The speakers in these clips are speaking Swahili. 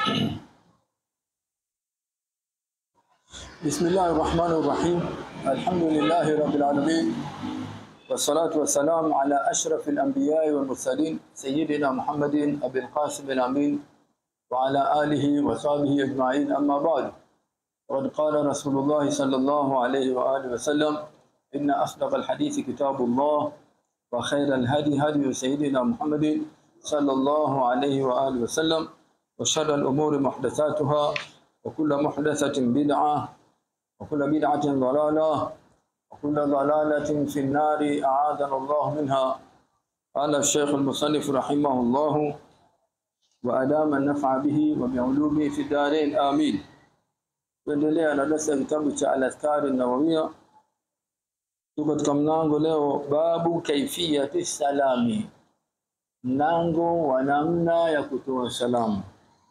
بسم الله الرحمن الرحيم الحمد لله رب العالمين والصلاة والسلام على أشرف الأنبياء والمرسلين سيدنا محمد أبي القاسم الأمين وعلى آله وصحبه أجمعين أما بعد وقد قال رسول الله صلى الله عليه وآله وسلم إن أصدق الحديث كتاب الله وخير الهدي هدي سيدنا محمد صلى الله عليه وآله وسلم وشر الأمور محدثاتها وكل محدثة بدعة وكل بدعة ضلالة وكل ضلالة في النار أعاذنا الله منها قال الشيخ المصنف رحمه الله وأدام النفع به وبعلومه في الدارين آمين tuendelea na darasa kitabu cha al-Adhkar an-Nawawiyya tuko katika mlango leo babu kaifiyati salami mlango wa namna ya kutoa salamu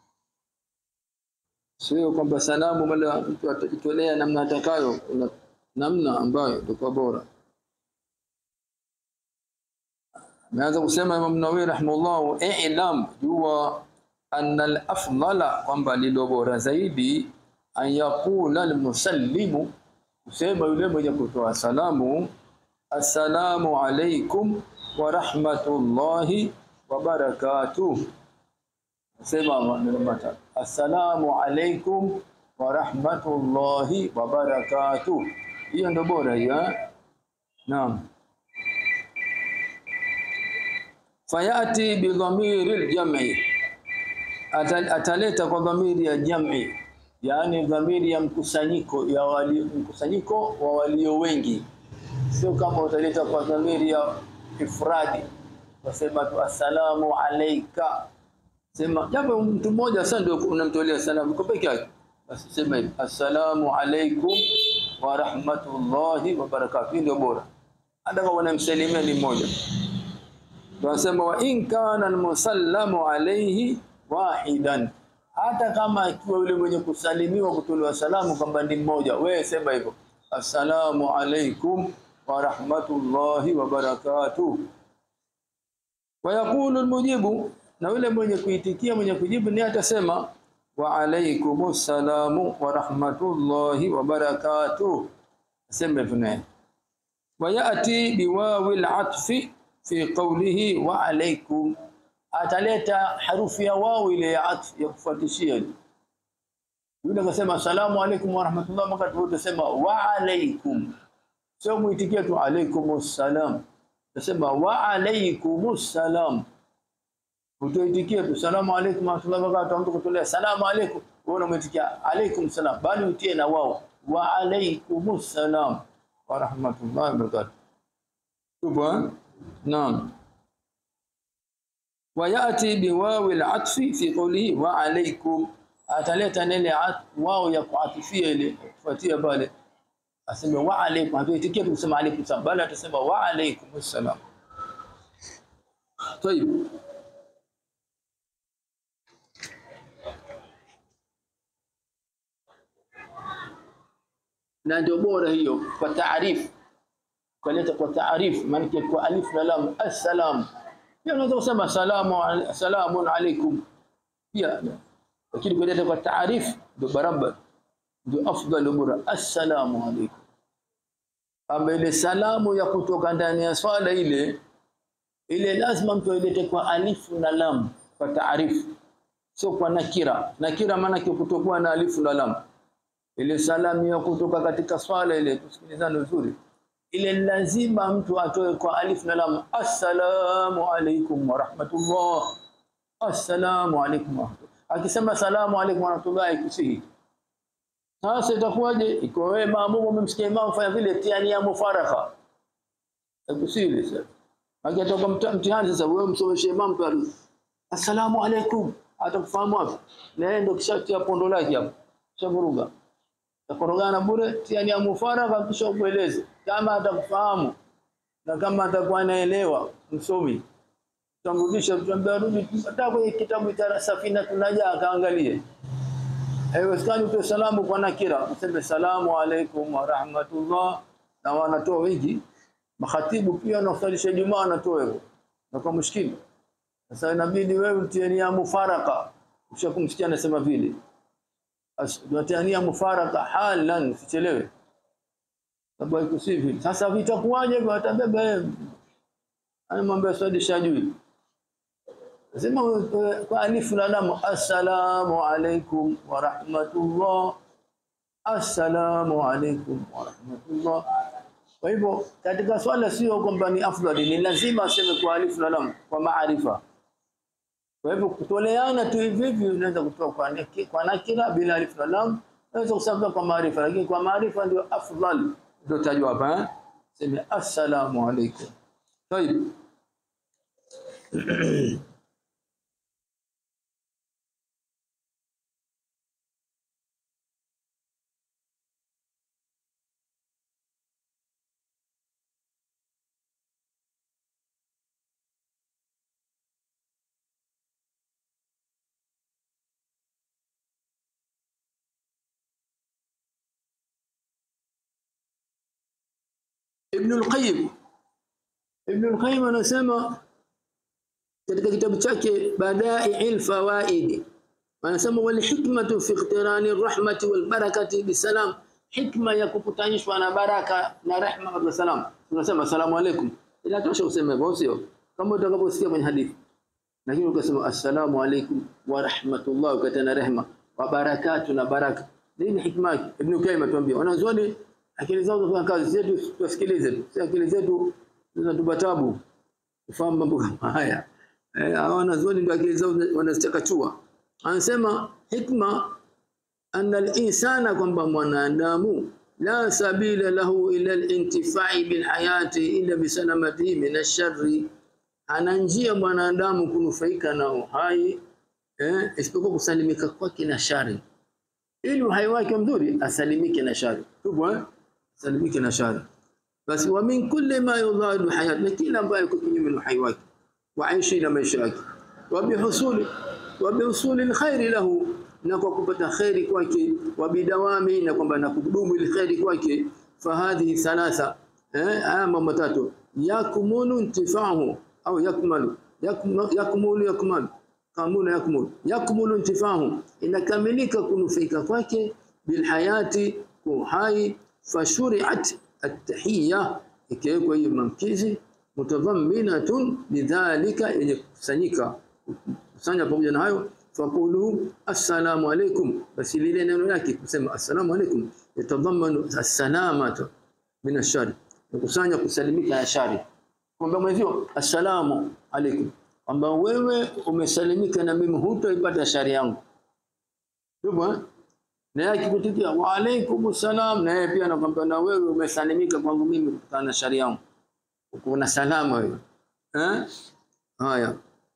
sio kwamba salamu mala mtu atajitolea namna atakayo kuna namna ambayo itakuwa bora Ameanza kusema Imam Nawawi rahimahullah i'lam jua anna al-afdala kwamba lilo bora zaidi an yaqula al-musallimu kusema yule mwenye kutoa salamu assalamu alaikum wa rahmatullahi wa barakatuh sema maneno matatu assalamu alaikum wa rahmatullahi wa barakatuh hiyo ndio bora hiyo naam fayati bi dhamiri al-jam'i ataleta kwa dhamiri ya jam'i yani dhamiri ya mkusanyiko ya wali, mkusanyiko wa walio wengi sio kama utaleta kwa dhamiri ya ifradi wasema tu assalamu alayka sema japo mtu mmoja sasa ndio unamtolea salamu kwa peke yake basi sema hivi assalamu alaykum wa rahmatullahi wa barakatuh ndio bora hata kama unamsalimia ni mmoja tunasema wa in kana almusallamu alayhi wahidan hata kama ikiwa yule mwenye kusalimiwa kutolewa salamu kwamba ni mmoja wewe sema hivyo assalamu alaikum wa rahmatullahi wa barakatuh wa yaqulu almujibu na yule mwenye kuitikia mwenye kujibu ni atasema wa alaikumus salamu wa rahmatullahi wa barakatuh sema hivyo naye wa yati biwawil atfi fi qawlihi wa alaikum ataleta harufu ya wao ile ya atf ya kufuatishia yule akasema asalamu alaykum wa rahmatullah wakati wote sema wa alaykum sio muitikia tu alaykumus salam tasema wa alaykumus salam utoitikia tu salamu alaykum wa rahmatullah wakati mtu kutolea salamu alaykum wewe unamuitikia alaykum salam bali utie na wao wa alaykumus salam wa rahmatullah wa barakatuh tupo naam وياتي بواو العطف في قوله وعليكم ataleta nene wao ya kuatifia ile kufuatia pale aseme wa alaykum hatuitikie kusema alaykum salam bali atasema wa alaykum assalam طيب na ndio bora hiyo kwa taarifu kuleta kwa taarifu maana kwa alif na lam assalam pia unaweza kusema salamu salamun alaikum pia lakini kuleta kwa taarifu ndio barabara ndio afdal bora assalamu alaikum ama ile salamu ya kutoka ndani ya swala ile ile lazima mtu ailete kwa alifu na lam kwa taarifu sio kwa nakira nakira maana kutokuwa na alifu na lam ile salamu ya kutoka katika swala ile tusikilizane vizuri ile lazima mtu atoe kwa alif na lam assalamu alaikum wa rahmatullah assalamu alaikum wa akisema salamu alaikum wa rahmatullah ikusihi sasa itakuwaje iko wewe maamumu umemsikia imam fanya vile tiani ya mufaraka ikusihi sasa akitoka mtihani sasa wewe msomeshe imam tu assalamu alaikum atakufahamu wapi na yeye ndio kishatia pondo lake hapo shavuruga takorogana bure tiani ya mufaraka kisha kueleze kama atakufahamu na kama atakuwa anaelewa msomi tutamrudisha tutamwambia rudi hata kwenye kitabu cha safina tunaja akaangalie haiwezekani utoe salamu kwa nakira useme salamu alaikum wa rahmatullah na wanatoa wengi makhatibu pia wanaosalisha Ijumaa wanatoa hivyo na kwa mushkili sasa inabidi wewe mtieni ya mufaraka ushakumsikia anasema vile watania mufaraka halan sichelewe sababu haikusivyo sasa vitakuwaje watabeba yeye ana mambo ya swali shajui Nasema eh, kwa alifu na lam assalamu alaikum wa rahmatullah assalamu alaikum wa rahmatullah kwa hivyo katika swala sio kwamba ni afdali ni lazima aseme kwa alifu na lam kwa maarifa kwa hivyo kutoleana tu hivi hivi unaweza kutoa kwa naki- kwa nakira bila alif na lam unaweza kusema kwa maarifa lakini kwa maarifa ndio afdal ndio tajwa hapa eh sema assalamu alaikum طيب Ibn al-Qayyim Ibn al-Qayyim anasema katika kitabu chake Badai'il Fawaid anasema wal hikmatu fi iqtirani rahmati wal barakati bisalam hikma ya kukutanishwa na baraka na rehma wa salam tunasema asalamu alaykum inatosha useme hivyo sio kama utakaposikia kwenye hadithi lakini ukasema assalamu alaykum wa rahmatullah ukatana rehma wa barakatu na baraka nini hikma yake ibn Qayyim atuambia wanazuoni akili zao zafanya kazi zetu tusikilize tu si akili zetu zinatupa tabu kufahamu mambo kama haya eh hawa wanazuoni ndio akili zao wanazichakachua anasema hikma anna al-insana kwamba mwanadamu la sabila lahu ila al-intifai bil hayati illa bi salamatihi min ash-sharri ana njia mwanadamu kunufaika na uhai eh isipokuwa kusalimika kwake na shari ili uhai wake mzuri asalimike na shari tupo eh asalimike na shari basi wa min kulli ma yudhadu hayat na kila ambaye yuko kinyume na uhai wake wa aishi na maisha yake wa bihusuli wa bihusuli alkhairi lahu na kwa kupata khairi kwake wa bidawami na kwamba na kudumu ile khairi kwake fahadhi thalatha eh haya mambo matatu yakmulu intifahu au yakmalu yakmulu yakmulu yakmalu kamuna yakmulu yakmulu intifahu inakamilika kunufaika kwake bilhayati kuhai fashuri'at at-tahiyya ikiwekwa hiyo mamkizi mutadhamminatun lidhalika yenye kukusanyika kusanya pamoja na hayo faqulu assalamu alaykum basi lile neno lake kusema assalamu alaykum yatadhammanu as-salamatu min ash-shari kukusanya kusalimika na shari kwamba mwenzio assalamu alaykum kwamba wewe umesalimika na mimi hutoipata shari yangu Ndivyo na yeye akikutikia wa alaykum salam na yeye pia anakwambia na wewe umesalimika kwangu mimi kutokana na shari yangu uko na salama wewe eh haya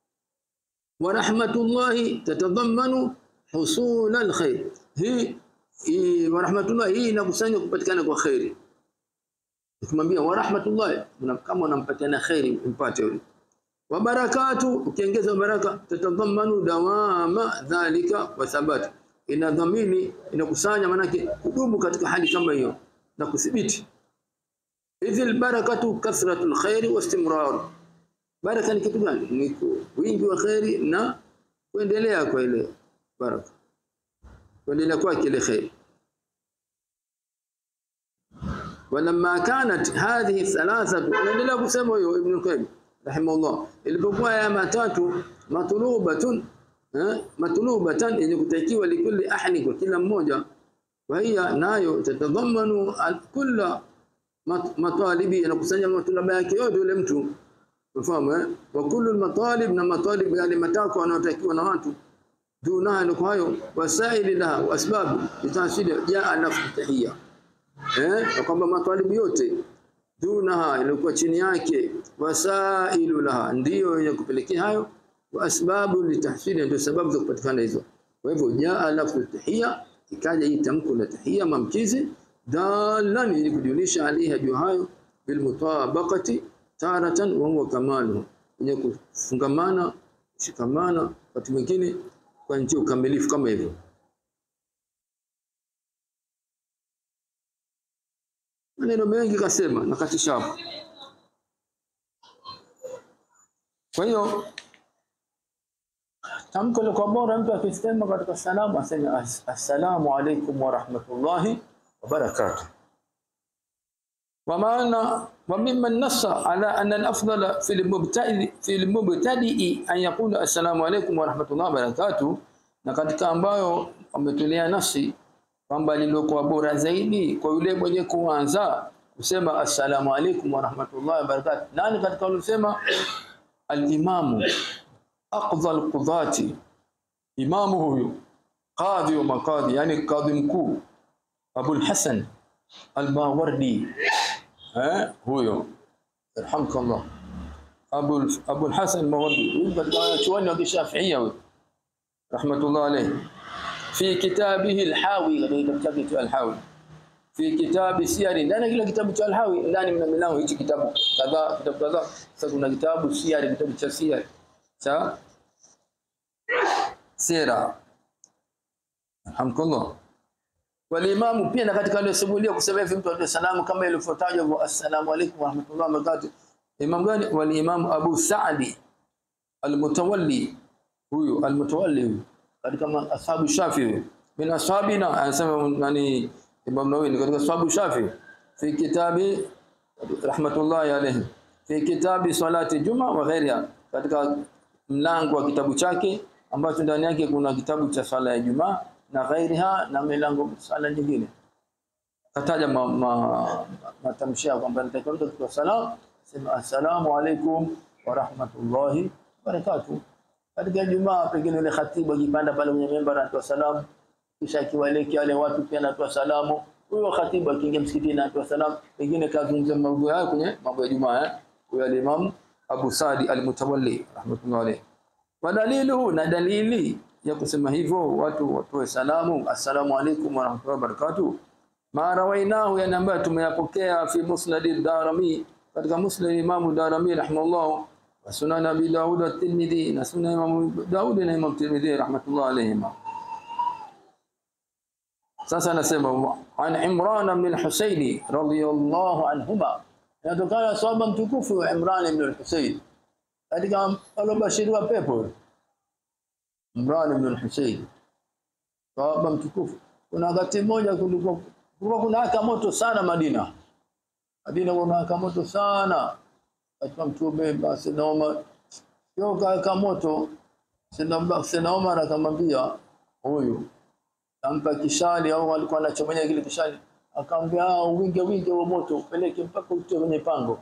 wa rahmatullahi tatadhammanu husul alkhair hii hii wa rahmatullah hii inakusanya kupatikana kwa khairi ukimwambia wa rahmatullah kama unampatia khairi mpate yule wa barakatu ukiongeza baraka tatadhammanu dawama dhalika wa thabati ina dhamini inakusanya manake kudumu katika hali kama hiyo na kuthibiti idhil barakatu kathratul khairi wa istimrar baraka ni kitu gani ni wingi wa khairi na kuendelea kwa ile baraka kuendelea kwa ile khairi ولما كانت هذه الثلاثه anaendelea kusema huyo ibn qayyim rahimahullah ilipokuwa ya matatu matlubatun matlubatan yenye kutakiwa likulli ahli kwa kila mmoja wa hiya nayo tatadhamanu kulla matalibi inakusanya matulaba yake yote yule mtu unafahamu eh wa kullu matalib na matalib yale matako yanayotakiwa na watu dunaha ni kwa hayo wasaili laha wasbabu litasili jaa nafsu tahiyya eh kwamba matalibu yote dunaha ilikuwa chini yake wasailu laha ndiyo yenye kupelekea hayo wa asbabu litahsili ndio sababu za kupatikana hizo kwa hivyo jaa lafzu tahiyya ikaja hii tamko la tahiyya mamkizi dalan ili kujulisha aliha juu hayo bil mutabaqati taratan wa huwa kamalu yenye kufungamana shikamana watu mwingine kwa njia ukamilifu kama hivyo maneno mengi kasema na katisha hapo kwa hiyo tamko liko bora mtu akisema katika salamu aseme "As- assalamu alaikum wa rahmatullahi wa barakatuh ومعنى وممن نص على أن الأفضل في المبتدئ في المبتدئ أن يقول السلام عليكم ورحمة الله وبركاته na katika ambayo wametolea nasi kwamba lilokuwa bora zaidi kwa yule mwenye kuanza kusema assalamu alaikum wa rahmatullahi wa barakatuh. Nani katika waliosema? Al-Imamu aqdha al-qudhati, imamu huyu qadhi wa makadhi, yani kadhi mkuu Abul Hasan al-Mawardi eh, huyo yarhamkallah Abu Abu al-Hasan al-Mawardi huyu katika wanachuoni wa Kishafiia huyo rahmatullah alayhi fi kitabihi al-Hawi katika kitabu chake cha al-Hawi fi kitabi siyari ndani ya kila kitabu cha al-Hawi ndani mna milango hichi kitabu kadhaa kitabu kadhaa sasa kuna kitabu siyari kitabu cha siyari cha sira alhamdulillah walimamu pia na katika aliyosimulia kusema hivi mtu atoe salamu kama ilivyotajwa assalamu alaykum wa rahmatullahi wa barakatuh imam gani walimamu Abu Sa'di al-Mutawalli huyu al-Mutawalli huyu katika ma- ashabu Shafi huyu min ashabina anasema nani Imam Nawawi ni katika ashabu Shafi fi kitabi rahmatullahi alayhi fi kitabi salati juma wa ghairiha katika mlango wa kitabu chake ambacho ndani yake kuna kitabu cha swala ya Ijumaa na ghairiha na milango swala nyingine kataja ma, ma, matamshi yao kwamba nitakiwa mtu kutoa salamu sema assalamu alaikum wa rahmatullahi wa barakatuh katika Ijumaa pengine ile khatibu akipanda pale kwenye member anatoa salamu kisha akiwaleki wale watu pia anatoa salamu huyo khatibu akiingia msikitini anatoa salamu pengine kazungumza mambo yao kwenye mambo ya Ijumaa eh huyo al-Imam Abu Sadi al-Mutawalli rahmatullahi alayhi wa dalilu na dalili ya kusema hivyo watu watoe salamu assalamu alaikum wa rahmatullahi wa barakatuh ma rawainahu yani ambayo tumeyapokea fi musnad ad-darimi katika musnad Imam Darimi rahimahullah wa sunan Abi Daud at-Tirmidhi na sunan Imam Daud na Imam Tirmidhi rahmatullah alayhima sasa anasema an Imran bin Husayn radiyallahu anhuma inatokana sahaba mtukufu wa Imran ibn al-Husayn katika alobashiriwa pepo Imran ibn al-Husayn sahaba mtukufu kuna wakati mmoja kulikuwa kulikuwa kuna waka moto sana Madina Madina kuna waka moto sana katika mtume basi naoma sio kaka moto sina sina Omar akamwambia huyu ampa kishali au alikuwa anachomenya kile kishali akamwambia "Ah, winge winge wa moto upeleke mpaka utoe kwenye pango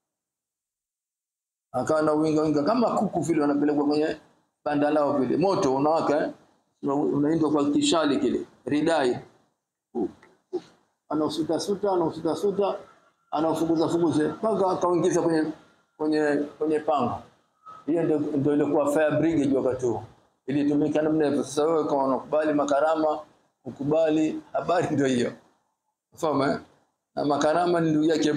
akawa na winga winga kama kuku vile wanapelekwa kwenye banda lao vile moto unawaka eh? Una- unaindwa kwa kishali kile ridai anausuta suta anausuta suta anaufukuza fukuze mpaka akaingiza kwenye kwenye kwenye pango hiyo ndio ndio ilikuwa fire brigade wakati huo ilitumika namna hivyo sasa wewe kama unakubali makarama ukubali habari ndio hiyo fahamu eh? na makarama ni ndugu yake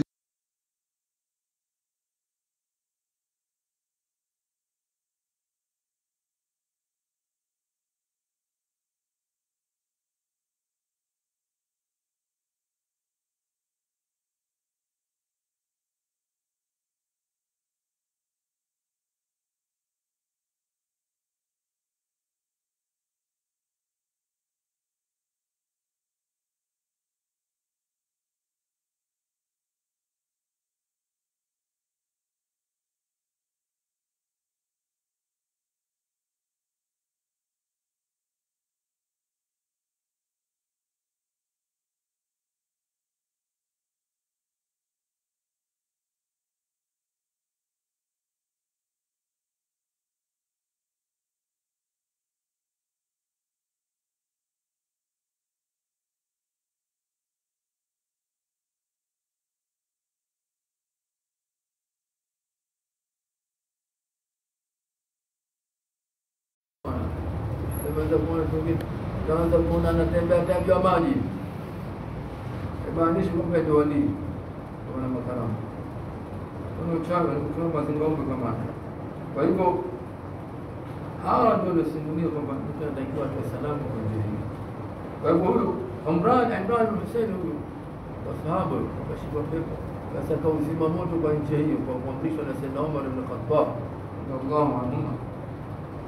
Unaweza kuona pengine unaweza kuona anatembea tembea maji. Imaanishi kwamba ndio wali wana makaramu. Kuna uchawi kuna mazingombe kama haya. Kwa hivyo hawa ndio waliosimulia kwamba mtu anatakiwa atoe salamu kwa njia hii. Kwa hivyo huyu Imran Imran bin Hussein huyu wasahaba wakashikwa pepo sasa kauzima moto kwa njia hiyo kwa kuamrishwa na Sayyidina Umar ibn Khattab radhiallahu anhu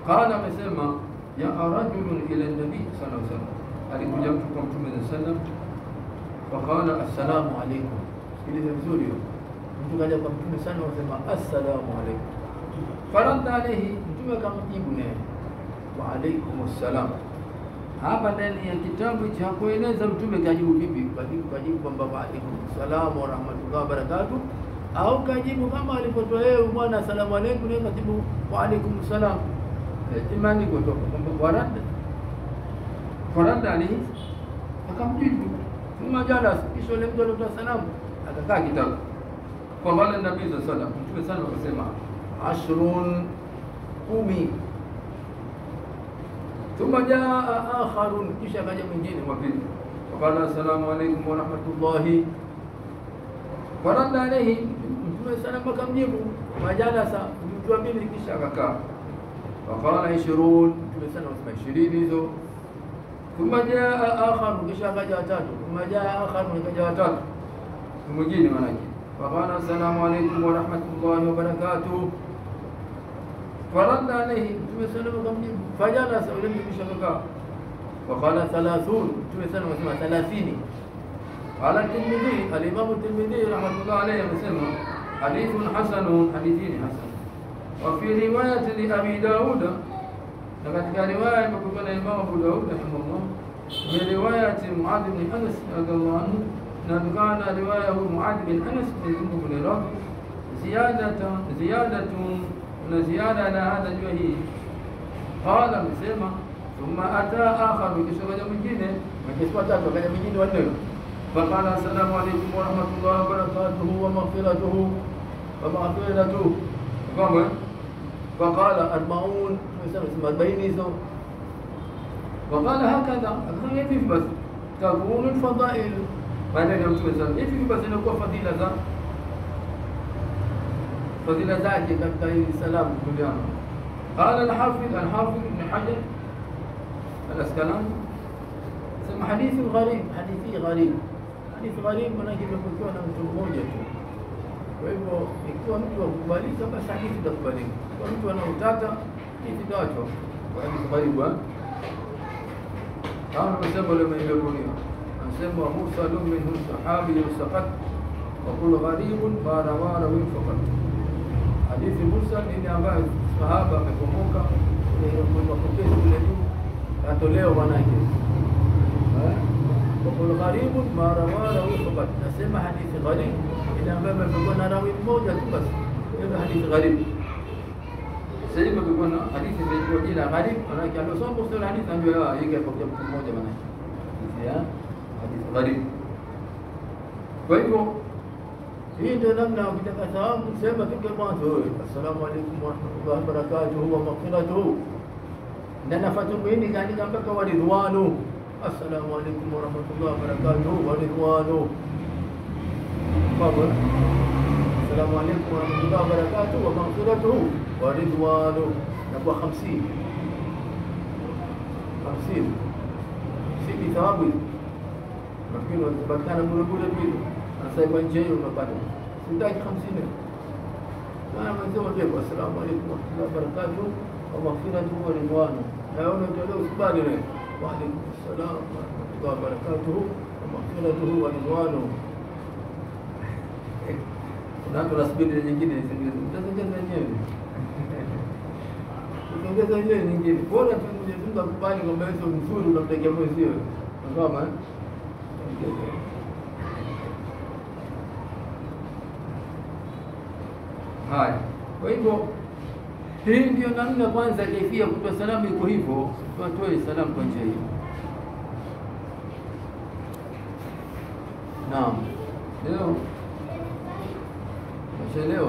Qala, amesema jaa rajulun ila nabii sallallahu alaihi wasallam, alikuja mtu kwa mtume sallallahu alaihi wasallam, faqala assalamu alaikum. Sikiliza vizuri hiyo, mtu kaja kwa mtume sana, wasema assalamu alaikum. Faradda alaihi, mtume akamjibu naye wa alaikum assalam. Hapa ndani ya kitabu cha kueleza mtume kajibu vipi, kajibu kajibu kwamba wa alaikum assalam wa rahmatullahi wa barakatuh, au kajibu kama alipotoa yeye bwana assalamu alaikum, naye kajibu wa alaikum assalam imani kutoka kwamba warada warada alaihi akamjibu thumma jalas, kisha yule mtu alitoa salamu akakaa kitabu kwa wale nabii za sala mtume sana akasema ashrun kumi thumma jaa akharun, kisha akaja mwingine wa pili faqala assalamu alaikum wa rahmatullahi warada alaihi, mtume sana akamjibu majalasa, mtu wa pili kisha akakaa faqala ishirun, mtume sana wasema ishirini hizo. Thumma jaa akharu, kisha akaja watatu. Thumma jaa akharu, akaja watatu mwingine manake. Faqala assalamu alaikum wa rahmatullahi wa barakatuh. Faradda alaihi, mtume sana akamjibu. Fajalasa, yule mtu kisha akakaa. Faqala thalathun, mtume sana wasema thalathini. Qala Tirmidhi, alimamu Tirmidhi rahmatullahi alayhi amesema hadithun hasanun, hadithini hasan وفي رواية لأبي داود لقد كان رواية مكتوبة الإمام أبو داود رحمه الله من رواية معاذ بن أنس رضي الله عنه أنه كان رواية معاذ بن أنس بن ذنب بن رافع زيادة زيادة زيادة على هذا الوجه قال مسيما ثم أتى آخر بكسوة من جنة من كسوة وكان من جنة والنبي فقال السلام عليكم ورحمة الله وبركاته ومغفرته ومغفرته قام فقال أربعون أربعين إذا وقال هكذا أكثر يفي بس تكون الفضائل بعدين يوم تمثل يفي بس إنه فضيلة ذا فضيلة ذاتي كتاي سلام دنيا قال الحافظ الحافظ ابن حجر الأسكالاني سمى حديث غريب حديثي غريب حديث غريب manake imekuwa na mtu mmoja tu Kwa hivyo ikiwa mtu akubalika, basi hadithi itakubalika. Kwa mtu anautaka hadithi itawachwa kwa hadithi karibu. Kama amesema ule imekunia, anasema mursalu minhu sahabi saqat wa kul gharibun ma rawa rawi faqat. Hadithi mursal ni ile ambayo sahaba amekomoka ile mapokezi kule juu katolewa manake wakul gharibun ma rawa rawi faqat. Nasema hadithi gharib ile ambayo imekuwa na rawi mmoja tu basi, hiyo hadithi gharib. Sasa hivi kumekuwa na hadithi zilizokuwa jina gharib, maanake aliosoma kusema hadithi anajua yeye kapokea mtu mmoja maanake hadithi ya hadithi gharib. Kwa hivyo hii ndio namna ukitaka thawabu sema fika mwanzo wewe, assalamu alaikum warahmatullahi wabarakatuhu wa maghfiratuhu, na nafatu mwini kaandika mpaka waridhwanu, assalamu alaikum warahmatullahi wabarakatuhu waridhwanu قبر السلام عليكم ورحمة الله وبركاته ومغفرته ورضوانه نبوة خمسين خمسين سيدي ثوابي lakini wakipatikana bure bure vile anasema nje hiyo unapata sitaki hamsini sana mwenzio ndio assalamu alaykum wa rahmatullahi wa barakatuh wa maghfiratuhu wa ridwanu na wewe unatolewa usibali leo wa alaykum assalam wa rahmatullahi wa barakatuh wa maghfiratuhu wa ridwanu kuna watu nasubiri nyingine utaongeza wenyewe utaongeza wenyewe nyingine bora tu Mwenyezi Mungu akubali kwamba hizo mzuri unamtakia mwenzio kama haya kwa hivyo hii ndio namna kwanza kaifia kutoa salamu iko hivyo tuatoe salamu kwa njia hiyo naam leo Umechelewa.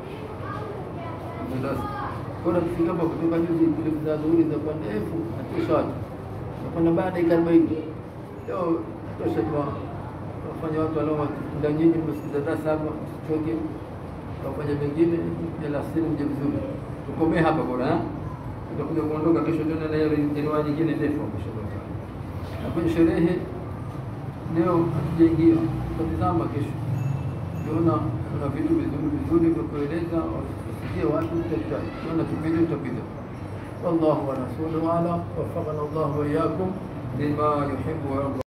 Bora kufika hapa kutoka juzi kule za dhuhuri za kwa ndefu natosha watu. Nakwenda baada ya dakika 40. Leo natosha kwa wafanya watu walio muda nyingi mmesikiza darasa hapa tuchoke. Wafanya mengine ya lasiri mje vizuri. Tukomee hapa bora eh. Tutakuja kuondoka kesho tena na hiyo riwaya nyingine ndefu kesho. Na kwenye sherehe leo hatujaingia. Tutatizama kesho. Tunaona kuna vitu vizuri vizuri vya kueleza wasikie watu, tunaona kipindi tutapita. والله ورسوله أعلم وفقنا الله وإياكم لما يحب ويرضى